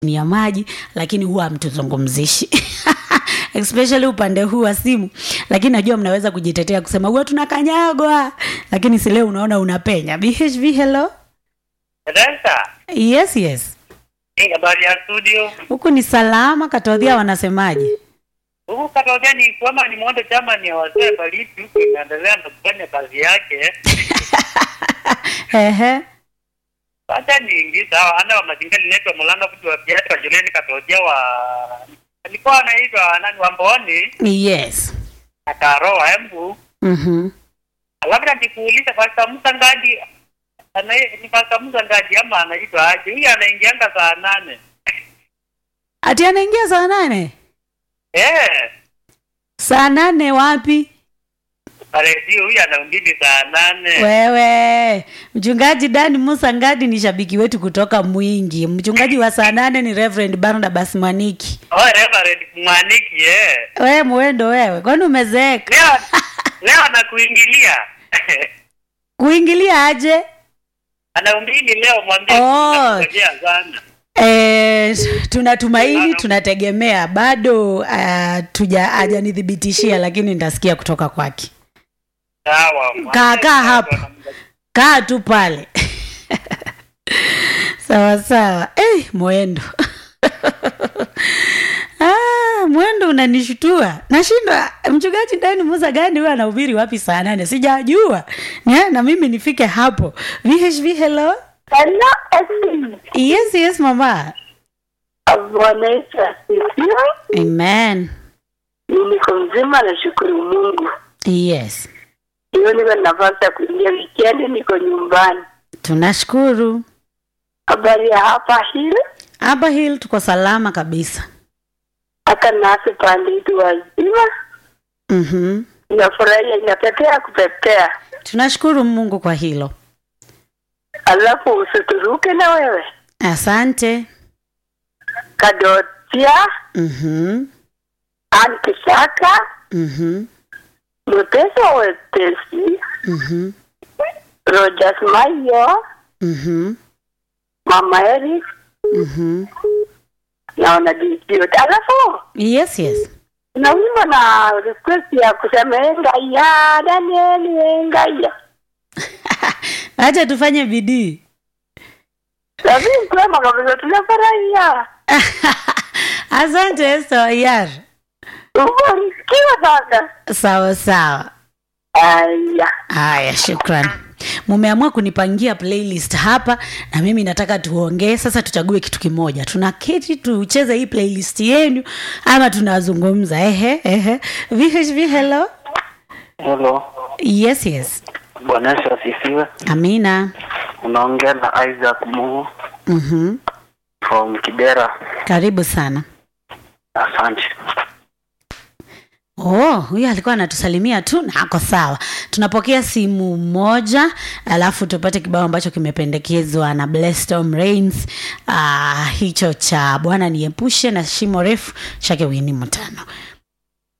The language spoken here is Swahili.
chini ya maji lakini huwa hamtuzungumzishi especially upande huu wa simu lakini najua mnaweza kujitetea kusema huwa tunakanyagwa lakini si leo unaona unapenya bhv hello Dada, yes yes eh, habari ya studio. huku ni salama katodhia wanasemaje Huku Katolea ni kwamba ni mwendo chama ni ya wazee baridi huku inaendelea na kufanya kazi yake. ehe Sasa ni ingiza hawa ana wa mazingira linaitwa Mulanga mtu wa Piata wa Juleni Katolea wa alikuwa anaitwa nani wa Mboni yes akaroa embu. mm-hmm. Labda nikuulize Pastor Musa Ngadi ana ni Pastor Musa Ngadi ama anaitwa aje? Huyu anaingianga saa nane. ati anaingia saa nane Eh, saa nane wapi redio huyu anaungini saa nane. wewe mchungaji dani musa ngadi ni shabiki wetu kutoka mwingi mchungaji wa saa nane ni reverend barnabas maniki Oh, Reverend Mwaniki eh. wewe mwendo wewe kwani umezeeka leo leo anakuingilia kuingilia aje anaumbini leo mwambie Oh. tunakungojea sana E, tunatumaini tunategemea bado uh, tuja hajanithibitishia lakini nitasikia kutoka kwake sawa Kaa- kaa hapo. kaa tu pale sawa sawa hey, mwendo ah, mwendo unanishutua nashindwa mchungaji ndani musa gani huyo anahubiri wapi saa nane sijajua Ni- na mimi nifike hapo vhv hello Hello, Esi. yes yes mama Bwana Yesu asifiwe. amen Mimi niko mzima, nashukuru Mungu. yes Hiyo niko na nafasi ya kuingia wikendi, niko nyumbani. tunashukuru Habari ya hapa hili hapa hili tuko salama kabisa hata nasi pande hitu wazima, mm-hmm. inafurahia, inapepea kupepea. tunashukuru mungu kwa hilo Alafu usituruke na wewe asante Kadotia mm-hmm. Ankisaka Mm-hmm. mwepesi wa wepesi Mm-hmm. Rogers Mayo Mm-hmm. Mama Eric Mm-hmm. na wanadijiot. Alafu yes yes na wimbo na request ya kusema engaya Danieli engaya acha tufanye bidii lakini kwema kabisa, tunafurahia asante estoyar ubarikiwa sana. sawa sawa Aya, haya shukran mumeamua kunipangia playlist hapa na mimi nataka tuongee sasa tuchague kitu kimoja tunaketi tucheze hii playlist yenu ama tunazungumza ehe ehe vhv hello Hello, yes yes Bwana Yesu asifiwe. amina Unaongea na Isaac Mungu mm-hmm. from Kibera. karibu sana Asante. oh huyu alikuwa anatusalimia tu na ako sawa tunapokea simu moja alafu tupate kibao ambacho kimependekezwa na Blessed Rains uh, hicho cha bwana niepushe na shimo refu chake wini mtano